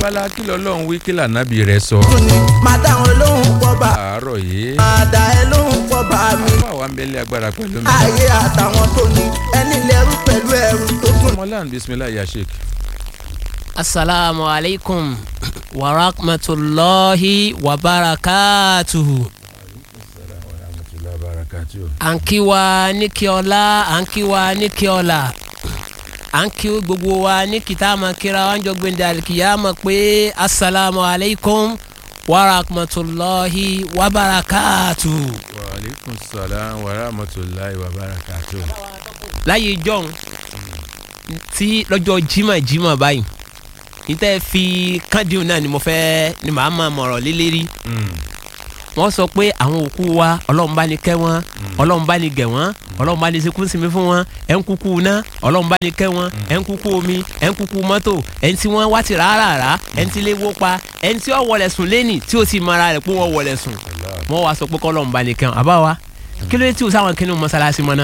abala kí lọ́lọ́run wí kí lànàbì rẹ̀ sọ. tún ni máa dá wọn lóhùn pọ̀ bá àárọ̀ yìí máa dá ẹ lóhùn pọ̀ bá mi. fún àwa ń bẹ́lẹ̀ agbára pẹ̀lú mi. ayé àtàwọn tó ní ẹni lẹ́rú pẹ̀lú ẹrù tó tún. mọ́lán bisimilayi ya sheik. asalaamu alaykum wa rahmatulahi wa barakatuhu. à ń kí wa ní kí ọlá à ń kí wa ní kí ọlá à ń kí gbogbo wa ní kìtà máa kíra wa ń jọ gbẹ̀ndẹ̀ àlìkìyà mọ̀ pé asalaamu alaykum wa rahmatulahi wa barakatuhu. wa aleykum salaam wa rahmatulahi wa barakatu. láyé jọ́hún tí lọ́jọ́ jimá jimá báyìí níta fi kádìún náà ni mo fẹ́ ni màá máa mọ̀rọ̀ lélẹ́rí wọ́n sọ pé àwọn òkú wa ọlọ́run bá ní kẹ́ wọn ọlọ́run bá ní gẹ̀ wọ́n ọlọ́run bá ní sekú sinmi fún wọn ẹ̀ ń kúkú ná ọlọ́run bá ní kẹ́ wọn ẹ̀ ń kúkú omi ẹ̀ ń kúkú mọ́tò ẹ̀ ń tí wọ́n wá ti rárá ẹ̀ ń tí lé wó pa ẹ̀ ń tí wọ́n wọlé sùn lẹ́nì tí ó sì mara rẹ̀ pé wọ́n wọlé sùn wọ́n wá sọ pé kọ́lọ́run bá ní kẹ́ wọn àbá wa kí ló dé tí o sáwọn kí ni mọ́sálásí mọ́ náà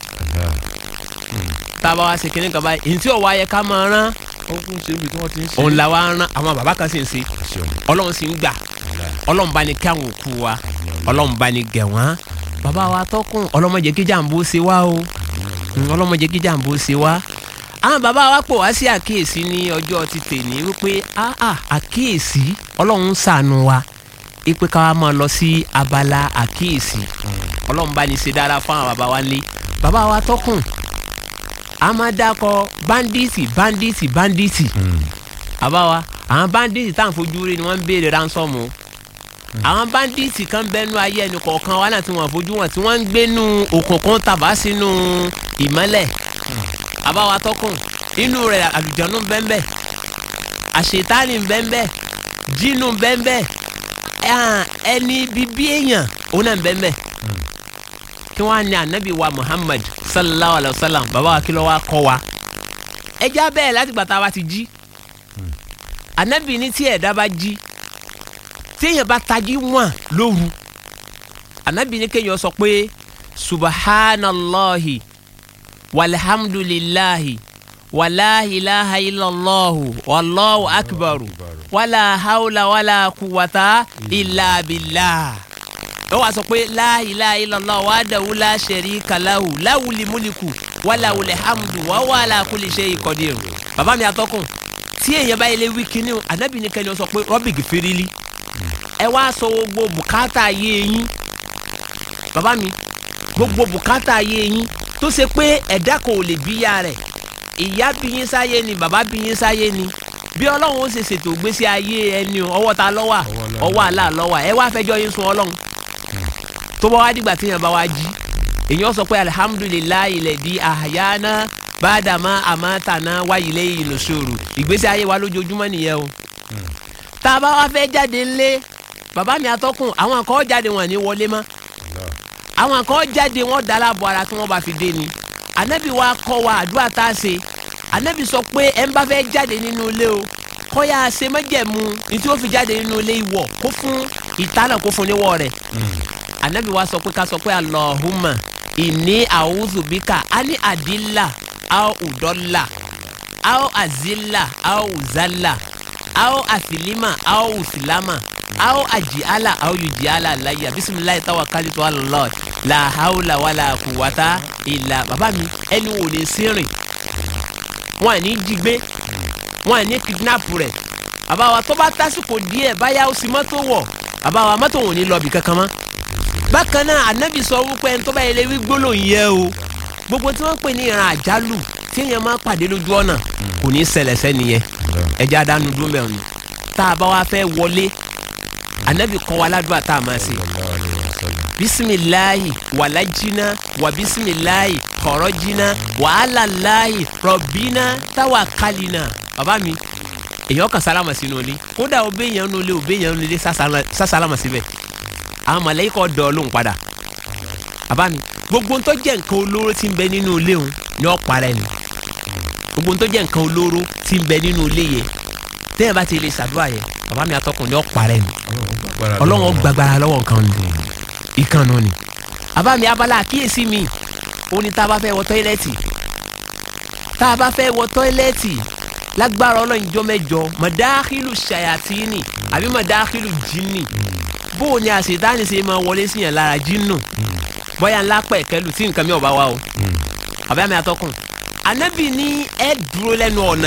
tá a bá wá ṣe kinní kan báyìí ntí ọ̀wá yẹ ká máa rán ó kún ṣe ibi tí wọ́n ti ń ṣe. òun la wá rán àwọn bàbá kan sì ń ṣe ọlọ́run sì ń gbà ọlọ́run bá ní kí àwọn òkú wa ọlọ́run bá ní gẹ̀ wọ́n bàbá wa tọkùn ọlọ́mọdé kí jàǹbó ṣe wá o Mm, ọlọ́mọdé kí jàǹbó ṣe wá àwọn bàbá wa pò wá sí àkíyèsí ní ọjọ́ ti tèmi wípé ah ah àkíyèsí ọlọ́run ń ṣàánú wa ipe ká wa máa lọ sí abala àkíyèsí ọlọ́run bá ní ṣe dára fún àwọn bàbá wa lé bàbá wa tọkùn a máa dákọ banditi banditi banditi àbáwa àwọn banditi tá à ń fojú rí ni wọ́n ń béèrè ránsọ́ọ̀mù àwọn banditi kan bẹ́nu ayé ẹni kọ̀ọ̀kan wa náà tí wọ́n fojú wọn tí wọ́n ń gbénu òkùnkùn tàbá sínú ìmọ́lẹ̀ àbáwa tọkùn inú rẹ̀ àlùjọ́nù bẹ́ńbẹ́ àṣetánì bẹ́ńbẹ́ jínú bẹ́ńbẹ́ ẹni bíbí èèyàn òun náà bẹ́ńbẹ́ kí wọ́n á ní anabi wa muhammad sallallahu alayhi wa sallam baba wa kìlọ̀ wa kọ́ wa ẹja bẹ́ẹ̀ láti gbà tá a bá ti jí anabi ní tí ẹ̀dá bá jí tí èèyàn bá tají wọ̀n lóru anabi ní kéèyàn sọ pé subhanallahi walhamdulillahi wàláhìláha illallahu wàlláhu akbaru wàlá hawla wàlá kúwàtà ìlà bìlá ó wàá sọ pé la ilaha illallah wahdahu la sharika lahu láwùlì múlikù wàláwùlẹ̀ hamdu wa huwa ala kulli shay'in qadir. bàbá mi àtọkùn tí èèyàn bá yẹlẹ wí kíní o ànábì ní kẹ́ni ó sọ pé rabbi gfirili ẹ wá sọ gbogbo bùkátà ayé yín bàbá mi gbogbo bùkátà ayé yín tó ṣe pé ẹ̀dá kan ò lè bíyà rẹ̀ ìyá bí yín sáyé ni bàbá bí yín sáyé ni bí ọlọ́run ó ṣe ṣètò ìgbésí ayé ẹni o ọwọ́ ta lọ́wà ọwọ́ àlá lọ́wà ẹ wá fẹjọ́ yín sun ọlọ́run tó bá wá dìgbà téèyàn bá wá jí èèyàn sọ pé alihamudulilayi lẹ̀dí àyáná bàdàmà àmàtànà wáyílé ìlòṣòro ìgbésí ayé wa lójoojúmọ́ nìyẹn o tá a bá wá fẹ́ jáde ńlé bàbá mi atọ́kùn àwọn kan jáde wọn ní wọlé mọ́ àwọn kan jáde wọn dára bọ ara kí wọ́n bá fi dé ni anabi wa kọ́ wa àdúrà tá a ṣe anabi sọ pé ẹ ń bá fẹ́ jáde nínú ilé o kọ́ ya ṣe májẹ̀mú ní tí ó fi jáde nínú ilé ìwọ̀ kó fún ìtànà kó fún níwọ̀ rẹ̀ anabi wa sọ pé ká sọ pé alahuma ìní àwùzùbíkà á ní àdìlà aw ùdọ́là aw àzìlà aw ùzàlà aw àsìlímà aw ùsìlámà aw àjìálà aw yùjìálà láyà bisimilayi tawakalitu alalọ la hawla wala quwwata illa bàbá mi ẹni wò lè sírìn wọn à ní jí gbé wọn à ní kidnap rẹ bàbá wa tó bá tásìkò díẹ̀ báyà ó sì mọ́tò wọ̀ bàbá wa mọ́tò wọn ò ní lọ bì kankan mọ́ bákan náà anabi sọ wípé ẹni tó bá yẹlẹ wí gbólóhùn yẹ o gbogbo tí wọ́n pè ní ìran àjálù tí èèyàn máa pàdé lójú ọ̀nà kò ní ṣẹlẹ̀ sẹ́niyẹn ẹja dánú dúró mẹ́rin tá a bá wa fẹ́ wọlé anabi kọ́ wa ládùúgbà tá a máa ṣe bisimilahi walajina wa bisimilahi kọrọjina wàhálàláhi rọbìnà tawakalina bàbá mi èèyàn kan sálámà sínú ilé kódà ó bẹ èèyàn nulẹ̀ ó bẹ èèyàn nulẹ̀ sásálámà síbẹ̀ àwọn mọ̀lẹ́kọ̀ dọ̀ lóhùn padà bàbá mi gbogbo tó jẹ́ nǹkan olóró tí ń bẹ nínú ilé òun ni ó parẹ́ ni gbogbo tó jẹ́ nǹkan olóró tí ń bẹ nínú ilé yẹn tẹ́yẹ̀ bá ti lè ṣàdúrà yẹn bàbá mi atọ́kùn ni ó parẹ́ ni ọlọ́run gbàgbára lọ́wọ́ nǹkan ni ìkànnù ni bàbá mi abala àkíyèsí mi ó ní tá a bá fẹ́ wọ tọ́ílẹ̀tì tá a bá fẹ́ wọ tọ́ílẹ̀tì lágbára ọlọ́run jọ mẹ́jọ mọ̀dáhìlù ṣayàtìní àbí mọ̀dáhìlù jìnnì bó o ní àṣetánì ṣe máa wọlé síyàn lára jìnnù bóyá ńlá pẹ̀kẹ́lù tí nǹkan mi ò bá wá o àbí àmì àtọkùn anabi ní ẹ dúró lẹ́nu ọ̀nà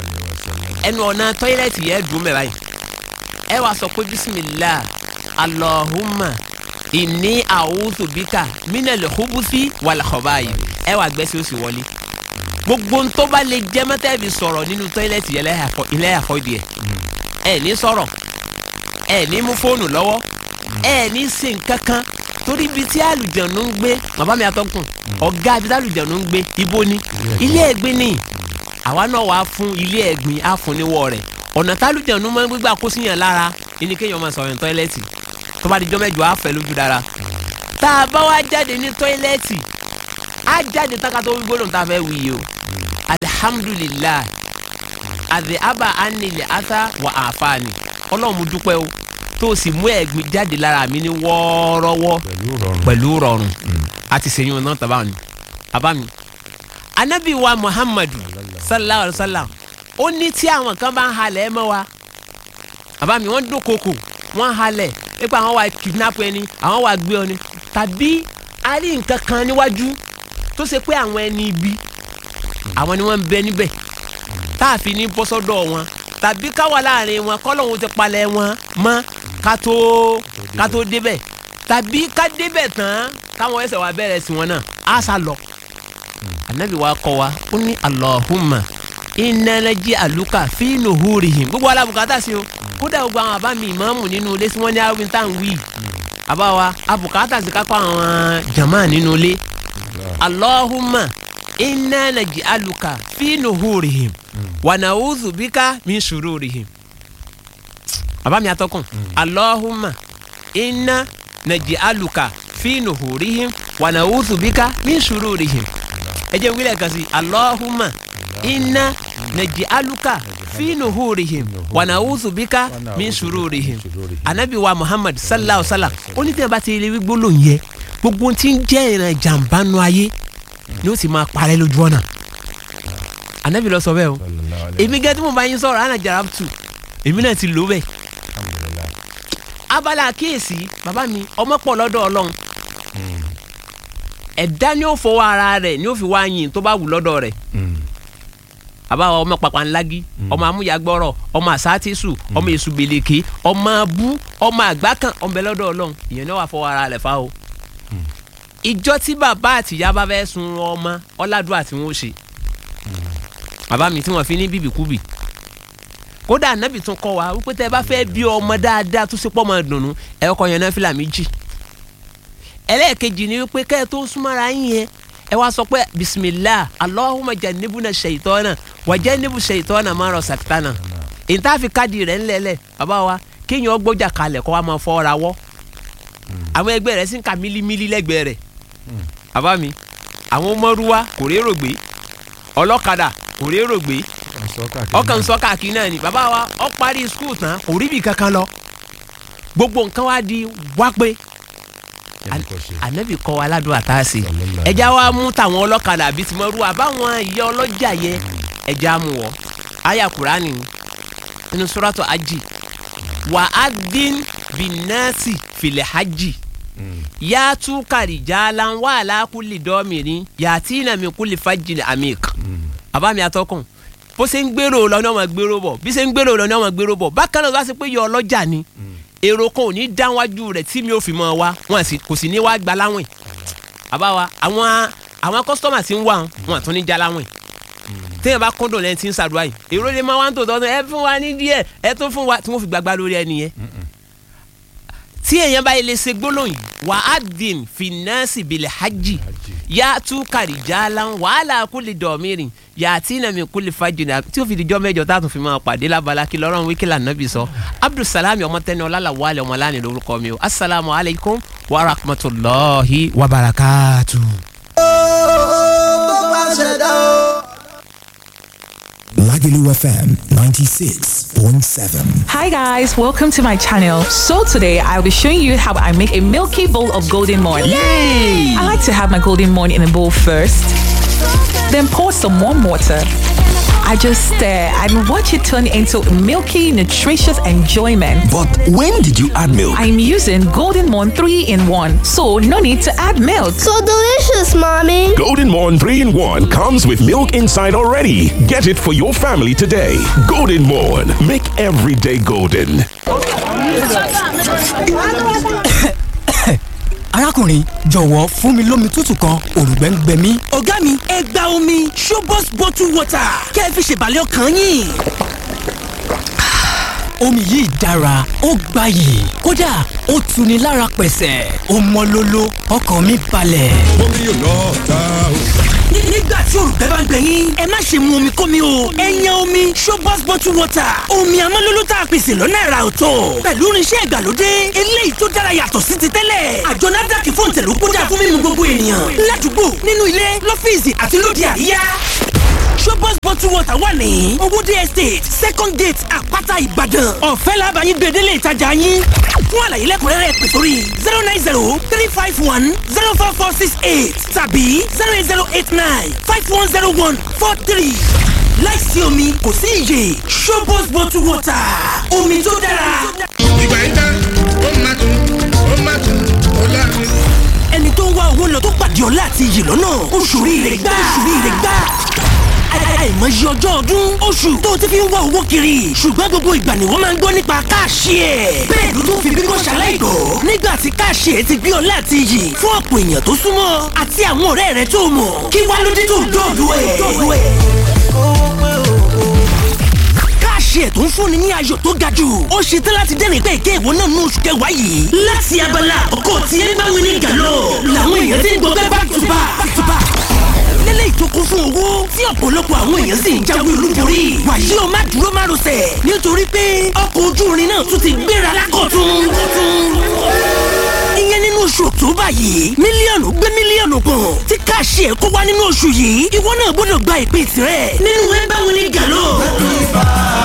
ẹnu ọ̀nà tọ́ílẹ̀tì yẹn dùn mẹ́ báyìí ẹ wàá sọ pé bisimilah alahuma ìní àwùjọ bíkà mínàlẹ̀ hubusi wàlàkọ̀báyì ẹ wàá gbẹ́sẹ̀ ó sì wọlé gbogbo ntọ́ bá lè jẹ́ mọ́tẹ́ẹ̀bì sọ̀rọ̀ nínú tọ́ílẹ̀tì yẹn ilé àfọ́ ìdí ẹ̀ ẹ ní sọ̀rọ̀ ẹ ní mú fóònù lọ́wọ́ ẹ ní ṣe nǹkan kan torí ibi tí àlùjànnú ń gbé bàbá mi àtọkùn ọ̀gá ibi tí àlùjànnú ń gbé ibo ni ilé ẹ̀gbin ni àwa náà wàá fún ilé ẹ̀gbin á fún níwọ̀ rẹ̀ ọ̀nà tálùjànnú máa ń gbégbá kó síyàn lára ẹni kéèyàn máa sọ̀rọ̀ ní tọ́ílẹ̀tì tó bá di jọ́ mẹ́jọ á fẹ́ lójú dára tá a bá wá jáde ní tọ́ílẹ̀tì á jáde tákà tó wí gbólóhùn tá a fẹ́ wí yìí o alihamudulilayi àdè àbá anilẹ̀ ata wà àfààní ọlọ́run mo dúpẹ́ o tó o sì mú ẹ̀gbin jáde lára mi ní wọ́ọ́rọ́wọ́ pẹ̀lú rọrùn. pẹ̀lú rọrùn àti sèyún náà tàbá mi bàbá mi. anabi wa muhammadu sallallahu alayhi wa sallam ó ní tí àwọn kan bá ń halẹ̀ ẹ mọ́ wa bàbá mi wọ́n dúnkokò wọ́n ń halẹ̀ nípa àwọn wa kidnap ẹni àwọn wa gbé ọ ni tàbí a rí nǹkan kan níwájú tó ṣe pé àwọn ẹni ibi àwọn ni wọ́n ń bẹ níbẹ̀ tá a fi ní bọ́sọ́dọ̀ wọn tàbí káwa láàrin wọn kọ́lọ́hún ti palẹ̀ wọn mọ́ ká tó ká tó débẹ̀ tàbí ká débẹ̀ tán káwọn ẹsẹ̀ wa bẹ̀rẹ̀ sí wọn náà á sá lọ. anabi wa kọ́ wa ó ní Allahumma ìnanají àlùkà fíìnù húrihìm gbogbo alábùkátà sí o kódà gbogbo àwọn àbá mi ìmáàmù nínú ilé tí wọ́n ní arúgbó tá à ń wí àbá wa abùkátà sí kápá àwọn jàmá nínú ilé Allahumma ìnanají àlùkà fíìnù húrihìm wànàwùzù bíkà min shururihim bàbá mi atọ́kùn Allahumma inna naj'aluka fi nuhurihim wa na'udhu bika min shururihim ẹ jẹ́ wílẹ̀ kan sí Allahumma inna naj'aluka fi nuhurihim wa na'udhu bika min shururihim anabi wa Muhammad sallallahu alaihi wa sallam ó ní tí a bá ti rí gbólóhùn yẹ gbogbo tí ń jẹ́ ìran jàǹbá nu ayé ni ó sì máa parẹ́ lójú ọ̀nà anabi lọ sọ bẹ́ẹ̀ o èmi gẹ́gẹ́ tí mo bá yín sọ̀rọ̀ àná jàrá tù èmi náà ti lò bẹ́ẹ̀ abala àkíyèsí bàbá mi ọmọ pọ̀ lọ́dọ̀ ọlọ́run ẹ̀dá ni ó fọwọ́ ara rẹ̀ ni ó fi wá yìn tó bá wù lọ́dọ̀ rẹ̀ bàbá wa ọmọ pàpà ńlági ọmọ amúyagbọ́rọ̀ ọmọ àsátìsù ọmọ èṣù gbèlèké ọmọ abú ọmọ àgbákan ọmọ ẹlọ́dọ̀ ọlọ́run ìyẹn náà wà fọwọ́ ara rẹ̀ fa o ìjọ tí bàbá àtìyá bá fẹ́ sun ọmọ ọ̀làdúrà tí wọ́n ṣe bàbá mi tí wọ́n fi ní bíbìkúbì kódà ànábì tún kọ́ wa wípé tẹ́ ẹ bá fẹ́ bí ọmọ dáadáa tó ṣe pọ́ ọmọ dùnú ẹ kọ́ yan náfìlà méjì ẹlẹ́ẹ̀kejì ni wípé kẹ́ ẹ tó súnmọ́ra yín yẹn ẹ wá sọ pé bisimilah allahumma jannibuna shaytana wa jannibu shaytana ma razaqtana ìtàfi káàdì rẹ̀ ńlẹ̀lẹ̀ bàbá wa kéèyàn gbọ́jà kalẹ̀ kọ́ wa máa fọ́ ra wọ́ àwọn ẹgbẹ́ rẹ̀ sì ń ka mílímílí lẹ́gbẹ̀ẹ́ rẹ̀ bàbá mi àwọn mọ́rúwá kò rérò gbé ọlọ́kadà kò rérò gbé ọkàn sọ káàkiri náà ni bàbá wa ọ parí skul tán kò rí ibi kankan lọ gbogbo nǹkan wa di wá pé ànábì kọ́ wa ládùúgbò àtàsí ẹja wa mú tàwọn ọlọ́kadà àbí tìmọ̀rú àbáwọn ìyá ọlọ́jà yẹ ẹja mú wọ àyà kúránì nínú sọ́ràtọ̀ ajì wà á dín bìnnáàsì fìlẹ̀ hajj yàtú kàrìjàlá wà lákùlì dọ́mìnrin yàtí nàmi kùlì fàjìlì àmìk àbámi àtọkùn bó ṣe ń gbèrò lọ ní ọmọ gbèrò bọ̀ bí ṣe ń gbèrò lọ ní ọmọ gbèrò bọ̀ bákan náà wá sí pé yọ ọlọ́jà ni èrò kan ò ní dáwájú rẹ̀ tí mi ò fi mọ̀ wá wọn kò sì ní wá gba láwìn àbáwa àwọn àwọn kọ́sítọ́mà tí ń wà wọn àtún ní já láwìn téèyàn bá kúndùn lẹ́yìn tí ń ṣàdúrà yìí èrò lè máa wá ń tò tọ́ ẹ fún wa ní díẹ̀ ẹ tún fún wa tí wọ́n fi gbàgbá lórí ẹni yẹn tí èèyàn bá lè ṣe gbólóhùn yìí wà á dín fìnnáàsì bìlẹ̀ hajj yá tú kàrìjàlá wàhálà kúlì dọ̀mírin yàtí nàmi kúlì fàjìnà tí ó fi dijọ́ mẹ́jọ tá a tún fi máa pàdé lábala kí lọ́rọ̀ wíkìlà nàbì sọ abdulsalami ọmọtẹni ọlálàwálẹ ọmọláni lórúkọ mi o asalaamu alaykum wa rahmatulahi wa barakatu. Lagelu FM 96.7. Hi guys, welcome to my channel. So today I'll be showing you how I make a milky bowl of golden morn. Yay! I like to have my golden morn in a bowl first, then pour some warm water. I just stare and watch it turn into milky, nutritious enjoyment. But when did you add milk? I'm using Golden Morn 3 in 1, so no need to add milk. So delicious, mommy. Golden Morn 3 in 1 comes with milk inside already. Get it for your family today. Golden Morn. Make every day golden. arákùnrin jọ̀wọ́ fún mi lómi tútù kan òrùngbẹ́ ń gbẹ mí. ọ̀gá mi ẹ gba omi showbox bottle water kẹ́ ẹ fi ṣèbàlẹ̀ ọkàn yín. omi yìí dára ó gbayì kódà ó tuni lára pẹ̀sẹ̀ ó mọ́ lóló ọkàn mi balẹ̀. omi yóò lọ ta o. Ní- nígbà tí òrùngbẹ́ bá ń gbẹ yín ẹ má ṣe mu omi kómi o ẹ yan omi showbox bottle water omi amọ́lóló tá a pèsè lọ́nà ẹ̀rà ọ̀tọ̀ pẹ̀lú irinṣẹ́ ìgbàlódé eléyìí tó dára yàtọ̀ sí ti tẹ́lẹ̀ àjọ NAFDAC fún tẹ̀lú kódà fún mímu gbogbo ènìyàn ládùúgbò nínú ilé lọ́fíìsì àti lóde àríyá showbox bottle water wà ní owóde estate second gate àpáta ìbàdàn ọ̀fẹ́ làbàyìn gbèdélé ìtajà yín fún àlàyé lẹ́kùnrẹ́rẹ́ pè sórí zero nine zero three five one zero four four six eight tàbí zero eight zero eight nine five one zero one four three láìsí omi kò sí iyè showbox bottle water omi tó dára. ìgbà yìí tán ó máa tún ó máa tún ó láàrin. ẹni tó ń wá owó lọ tó pàdé ọlá àti iyì lọ́nà oṣù rire gbà oṣù rire gbà Àì- àìmọye ọjọ́ ọdún oṣù tó ti fi ń wá owó kiri ṣùgbọ́n gbogbo ìgbà ni wọ́n máa ń gbọ́ nípa káàṣì ẹ̀ bẹ́ẹ̀ ló tún fi bíbọ́ ṣaláìgbọ́ nígbà tí káàṣì ẹ̀ ti gbé ọlá àti iyì fún ọ̀pọ̀ èèyàn tó súnmọ́ àti àwọn ọ̀rẹ́ rẹ̀ tó mọ̀ kí wá ló dé tó dọ̀dọ̀ ẹ̀ káàṣì ẹ̀ tó ń fúnni ní ayọ̀ tó ga jù ó ṣe tán láti dẹ́rìn pé èké ìwọ náà nú oṣù kẹwàá yìí. láti abala ọkọ tí ẹ bá wí ní gàlọ́ làwọn èèyàn ti ń gbọ́ bẹ́ẹ̀ back to back back to back. lélẹ̀ ìtókun fún owó tí ọ̀pọ̀lọpọ̀ àwọn èèyàn sì ń jáwé olúborí. wàyí o má dúró má rọsẹ̀ nítorí pé ọkọ̀ ojú irin náà tún ti gbéra lákọ̀tún. ìyẹn nínú oṣù october yìí mílíọ̀nù gbé mílíọ̀nù kan tí káàṣì ẹ̀ kó wá nínú oṣù yìí ìwọ náà gbọ́dọ̀ gba ìpín tirẹ̀ nínú ẹ bá wí ní gàlọ́.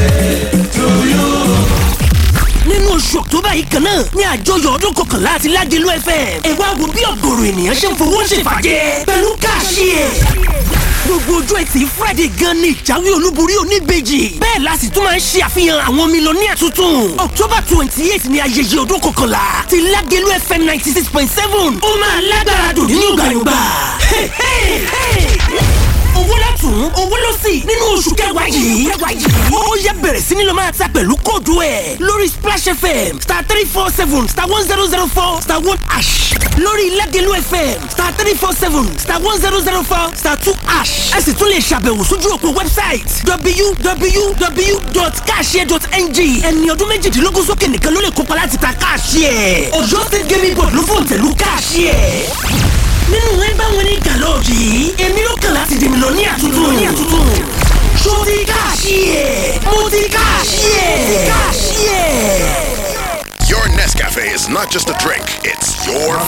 nínú oṣù october yìí kan náà ní àjọyọ̀ ọdún kọkànlá àti ládìlú fm ẹ wá wo bí ọ̀gọ̀rọ̀ ènìyàn ṣe ń fowó ṣèfàjẹ́ pẹ̀lú káàṣì ẹ̀. gbogbo ojú ẹtì friday gan ni ìjáwé olúborí oníbejì bẹ́ẹ̀ la sì tún máa ń ṣe àfihàn àwọn mílíọ̀nìyà tuntun october twenty eight ni ayẹyẹ ọdún kọkànlá ti ládìlú fm ninety six point seven ó máa lágbára dùn nínú gbàyògbà owó látún owó ló sì nínú oṣù kẹwàá yìí. ó yẹ bẹ̀rẹ̀ sí ni lọ máa ta pẹ̀lú kóòdù ẹ̀ lórí splash fm star three four seven star one zero zero four star one ash lórí lẹ́gẹ̀lú fm star three four seven star one zero zero four star two ash. ẹ sì tún lè ṣàbẹ̀wò sójú òpó website www.cashier.ng ẹni ọdún méjìdínlógún sókè nìkan ló lè kópa láti ta cashier. ọ̀yọ́ state gaming board ló fòǹtẹ̀lú cashier nínú ẹ bá wọn ní gàlọ́ọ̀jì yìí èmi ló kàn láti dèmi lọ ní àtúntò ní àtúntò ṣó ti káàṣì ẹ̀ mo ti káàṣì ẹ̀ káàṣì ẹ̀. Your Nescafe is not just a drink, it's your